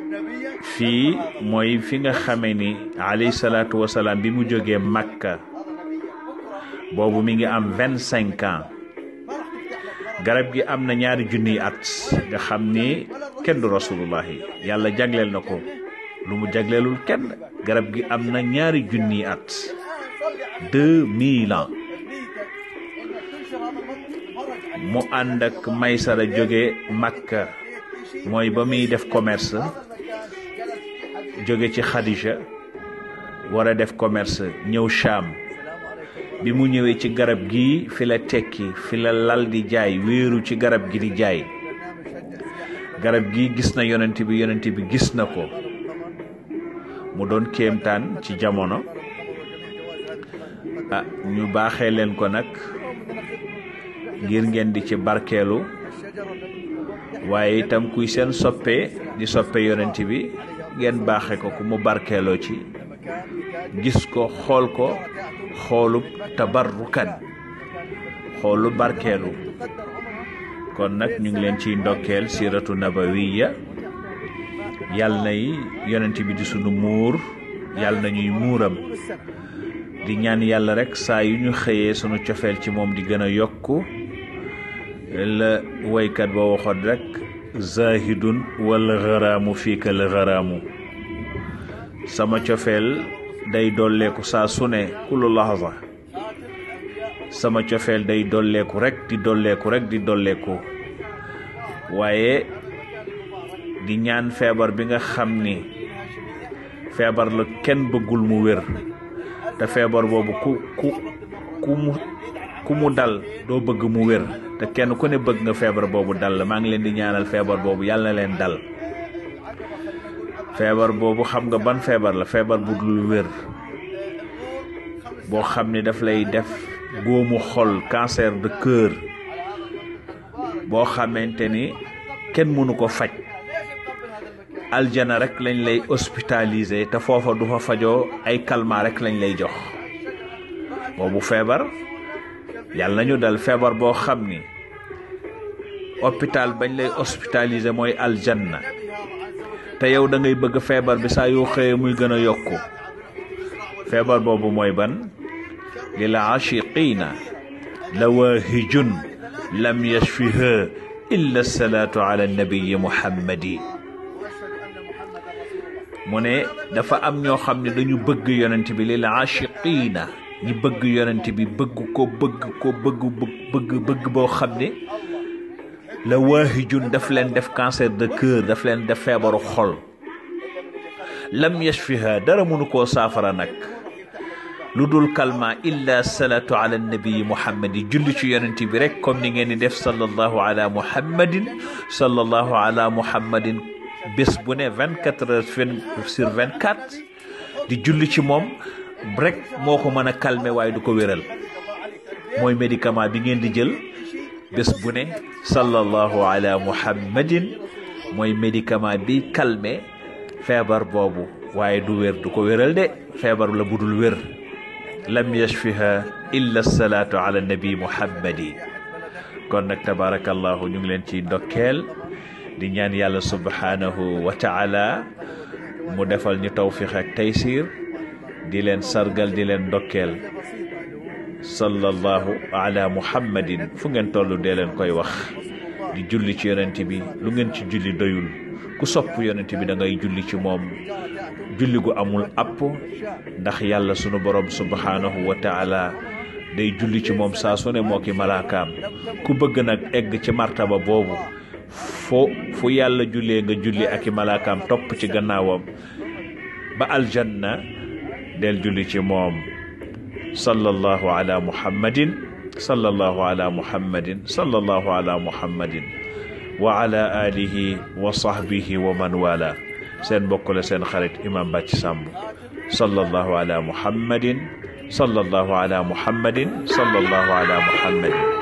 fii mooy fi nga xame ni alayhi salaatu wasalaam bi mu jógee Makka boobu mi ngi am vingt cinq ans garab gi am na ñaari junniy at nga xam ni kenn du rasulullahi yàlla jagleel na ko lu mu jagleelul kenn garab gi am na ñaari junniy at deux mille ans mu ànd ak maysara jóge Makka mooy ba muy def commerce jóge ci Khadija war a def commerce ñëw Cham bi mu ñëwee ci garab gi fi la tekki fi la lal di jaay wéeru ci garab gi di jaay garab gi gis na yonent bi yonent bi gis na ko mu doon kéemtaan ci jamono ah ñu baaxee leen ko nag ngir ngeen di ci barkeelu waaye itam kuy seen soppe di soppe yonent bi ngeen baaxe ko ku mu barkeeloo ci gis ko xool ko xoolub tabarrukan xoolu barkeelu kon nag ñu ngi leen ciy ndokkeel siratu nabawiya yàlla nay yonent bi di sunu muur yàlla na ñuy muuram di ñaan yàlla rek saa yu ñu xëyee sunu cofeel ci moom di gën a yokku la woykat ba waxoon rek zahidun wal gharaamu fiika la gharaamu sama cofeel day dolleeku saa su ne kullu lahza sama cofeel day dolleeku rek di dolleeku rek di dolleeku waaye di ñaan feebar bi nga xam ni feebar la kenn bëggul mu wér te feebar boobu ku ku ku mu ku mu dal doo bëgg mu wér te kenn ku ne bëgg nga feebar boobu dal maa ngi leen di ñaanal feebar boobu yàlla na leen dal feebar boobu xam nga ban feebar la feebar bu dul wér boo xam ni daf lay def góomu xol cancer de cœur boo xamante ni kenn mënu ko faj aljana rek lañ lay hospitaliser te foofa du fa fajoo ay calmant rek lañ lay jox boobu feebar yàlla nañu dal feebar boo xam ni hôpital bañ lay hospitaliser mooy aljanna te yow da ngay bëgg feebar bi saa yoo xëyee muy gën a yokku feebar boobu mooy ban lil achiqina lawaahijun lam yashfiha illa salaatu ala nabiyi muhammadi mu ne dafa am ñoo xam ne dañu bëgg yonent bi lil achiqina ñi bëgg yonent bi bëgg ko bëgg ko bëgg bëgg bëgg boo xam ne la waahijun daf leen def cancer de cœur daf leen def feebaru xol lam yashfiha dara mënu koo saafara nag lu dul kalma illa salatu ala nabii muhammadi julli ci yonent bi rek comme ni ngeen di def sallallahu ala muhammadin sallallahu ala muhammadin bés bu ne vingt quatre heures sur vingt quatre di julli ci moom rek moo ko mën a calmer waaye du ko wéral mooy médicament bi ngeen di jël bés bu ne sallallahu ala muhammadin mooy médicament bi calmer feebar boobu waaye du wér du ko wéral de feebar la budul wér lam yashfiha illa salaatu ala nabi muhammadi kon nag tabarakallahu ñu ngi leen ci ndokkeel di ñaan yàlla subhanahu wa taala mu defal ñu tawfiq ak taysir di leen sargal di leen ndokkeel sallallahu ala muhammadin fu ngeen toll dee leen koy wax di julli ci yonent bi lu ngeen ci julli doyul ku sopp yonent bi da ngay julli ci moom julli gu amul app ndax yàlla sunu borom subhanahu wa taala day julli ci moom saa su ne moo ki malaakaam ku bëgg nag egg ci martaba boobu fo fu yàlla jullee nga julli ak i malaakaam topp ci gannaawam ba aljanna del julli ci moom sallallahu ala muhammadin sallallahu ala muhammadin sallallahu ala muhammadin wa ala alihi wa sahbihi wa man wala seen mbokk la seen xarit imam Bàcc Sàmb sallallahu ala muhammadin sallallahu ala muhammadin sallallahu ala muhammadin